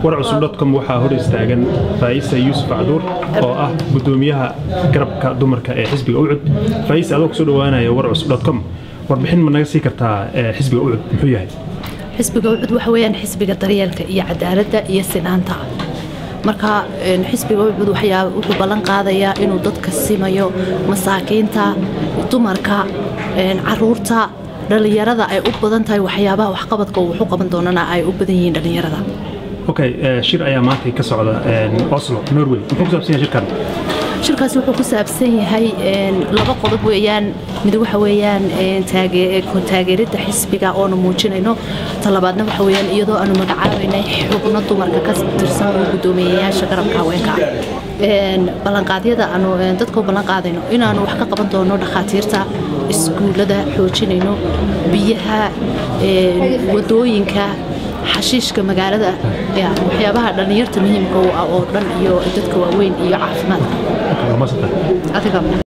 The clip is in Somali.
warcusub dotcom waxaa hor istaagan faa'isa yuusuf acduur oo ah gudoomiyaha garabka dumarka ee xisbiga ucud faa'isa adoo kusoo dhawaanaya warcusub dotcom warbixin ma naga sii kartaa xisbiga ucud muxuu yahay xisbiga ucud waxa weeyaan xisbiga daryeelka iyo cadaaladda iyo sinaanta marka xisbiga ucud wuxuu ballan qaadayaa inuu dadka simayo masaakiinta dumarka caruurta dhallinyarada ay u badan tahay waxyaabaha waxqabadka uu wuxu qaban doonana ay u badan yihiin dhallinyarada okay shir ayaa maanta ka socda oslo norway muxuu ku saabsan yahay shirkan shirkaasi wuxuu ku saabsan yahay laba qodob weeyaan mid waxa weeyaan taageeridda xisbiga oonu muujinayno talabaadna waxa weeyaan iyadoo aanu magacaabaynay xubno dumarka ka tirsan oo guddoomiyayaasha garabka haweenka ballanqaadyada aanu dadka u ballan qaadayno inaanu wax ka qaban doono dhakhaatiirta iskuullada xoojinayno biyaha wadooyinka xashiishka magaalada waxyaabaha dhallinyarta muhiimka u ah oo dhan iyo dadka waaweyn iyo caafimaadka